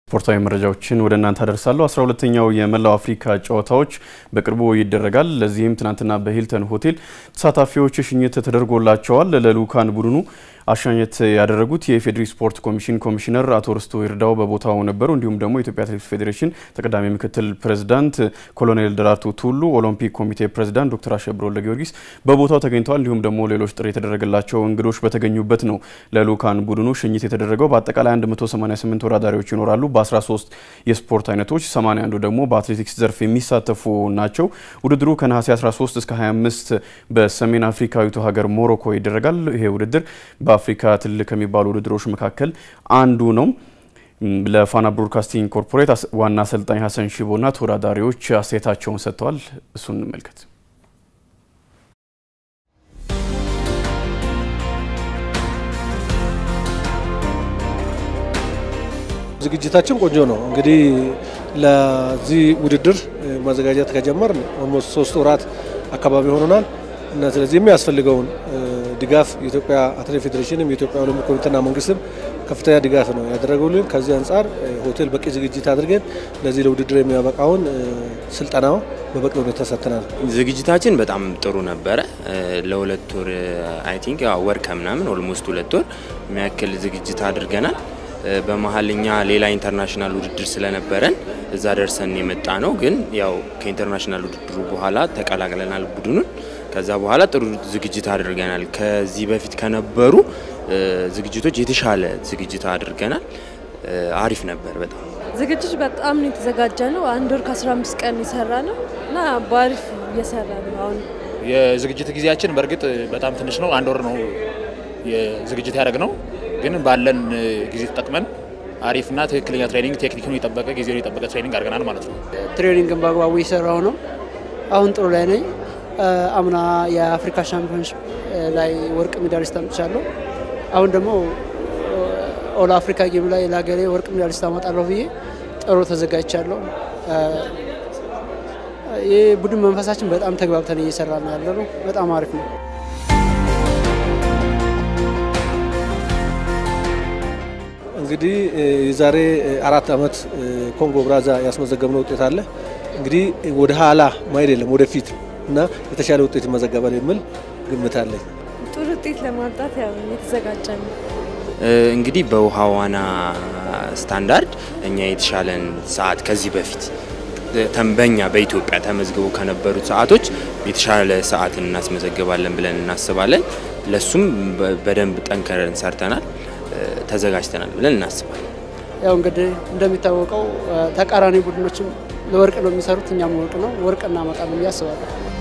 ስፖርታዊ መረጃዎችን ወደ እናንተ አደርሳለሁ። አስራ ሁለተኛው የመላው አፍሪካ ጨዋታዎች በቅርቡ ይደረጋል። ለዚህም ትናንትና በሂልተን ሆቴል ተሳታፊዎች ሽኝት ተደርጎላቸዋል። ለልኡካን ቡድኑ አሻኘት ያደረጉት የኢፌዴሪ ስፖርት ኮሚሽን ኮሚሽነር አቶ ርስቱ ይርዳው በቦታው ነበሩ። እንዲሁም ደግሞ የኢትዮጵያ አትሌቲክስ ፌዴሬሽን ተቀዳሚ ምክትል ፕሬዝዳንት ኮሎኔል ደራርቱ ቱሉ፣ ኦሎምፒክ ኮሚቴ ፕሬዝዳንት ዶክተር አሸብር ወልደ ጊዮርጊስ በቦታው ተገኝተዋል። እንዲሁም ደግሞ ሌሎች ጥሪ የተደረገላቸው እንግዶች በተገኙበት ነው ለልኡካን ቡድኑ ሽኝት የተደረገው። በአጠቃላይ 188 ተወዳዳሪዎች ይኖራሉ። በ13 የስፖርት አይነቶች 81ዱ ደግሞ በአትሌቲክስ ዘርፍ የሚሳተፉ ናቸው። ውድድሩ ከነሐሴ 13 እስከ 25 በሰሜን አፍሪካዊቱ ሀገር ሞሮኮ ይደረጋል። ይሄ ውድድር በአፍሪካ ትልቅ ከሚባሉ ውድድሮች መካከል አንዱ ነው። ለፋና ብሮድካስቲንግ ኮርፖሬት ዋና አሰልጣኝ ሀሰን ሺቦና ተወዳዳሪዎች አስተያየታቸውን ሰጥተዋል። እሱን እንመልከት። ዝግጅታችን ቆንጆ ነው። እንግዲህ ለዚህ ውድድር ማዘጋጀት ከጀመርን ኦልሞስት ሶስት ወራት አካባቢ ሆኖናል እና ስለዚህ የሚያስፈልገውን ድጋፍ የኢትዮጵያ አትሌቲክስ ፌዴሬሽንም የኢትዮጵያ ኦሎምፒክ ኮሚቴና መንግስትም ከፍተኛ ድጋፍ ነው ያደረጉልን። ከዚህ አንጻር ሆቴል በቂ ዝግጅት አድርገን ለዚህ ለውድድር የሚያበቃውን ስልጠናው በበቂ ሁኔታ ሰጥተናል። ዝግጅታችን በጣም ጥሩ ነበረ። ለሁለት ወር አይ ቲንክ ወር ከምናምን ኦልሞስት ሁለት ወር የሚያክል ዝግጅት አድርገናል። በመሀል እኛ ሌላ ኢንተርናሽናል ውድድር ስለነበረን እዛ ደርሰን የመጣ ነው። ግን ያው ከኢንተርናሽናል ውድድሩ በኋላ ተቀላቅለናል ቡድኑን። ከዛ በኋላ ጥሩ ዝግጅት አድርገናል። ከዚህ በፊት ከነበሩ ዝግጅቶች የተሻለ ዝግጅት አድርገናል። አሪፍ ነበር በጣም ዝግጅት በጣም ነው የተዘጋጀ ነው። አንድ ወር ከ15 ቀን የሰራ ነው እና በአሪፍ እየሰራ ነው። አሁን የዝግጅት ጊዜያችን በእርግጥ በጣም ትንሽ ነው። አንድ ወር ነው የዝግጅት ያደረግ ነው ግን ባለን ጊዜ ተጠቅመን አሪፍና ትክክለኛ ትሬኒንግ ቴክኒክን የጠበቀ ጊዜውን የጠበቀ ትሬኒንግ አድርገናል ማለት ነው። ትሬኒንግን በአግባቡ እየሰራው ነው። አሁን ጥሩ ላይ ነኝ። አምና የአፍሪካ ሻምፒዮንሽፕ ላይ ወርቅ ሜዳሊስት አምጥቻለሁ። አሁን ደግሞ ኦል አፍሪካ ጌም ላይ ለሀገሬ ወርቅ ሜዳሊስት አመጣለሁ ብዬ ጥሩ ተዘጋጅቻለሁ። የቡድን መንፈሳችን በጣም ተግባብተን እየሰራ ነው ያለ ነው። በጣም አሪፍ ነው። እንግዲህ የዛሬ አራት ዓመት ኮንጎ ብራዛ ያስመዘገብነው ውጤት አለ። እንግዲህ ወደ ኋላ ማሄድ የለም ወደፊት እና የተሻለ ውጤት ይመዘገባል የሚል ግምት አለኝ። ጥሩ ውጤት ለማምጣት ያው የተዘጋጀ ነው። እንግዲህ በውሃ ዋና ስታንዳርድ እኛ የተሻለን ሰዓት ከዚህ በፊት በኛ በኢትዮጵያ ተመዝግበው ከነበሩት ሰዓቶች የተሻለ ሰዓትን እናስመዘግባለን ብለን እናስባለን። ለሱም በደንብ ጠንከረን ሰርተናል፣ ተዘጋጅተናል ብለን እናስባለን። ያው እንግዲህ እንደሚታወቀው ተቃራኒ ቡድኖችም ለወርቅ ነው የሚሰሩት፣ እኛም ወርቅ ነው ወርቅ እናመጣለን ብዬ አስባለሁ።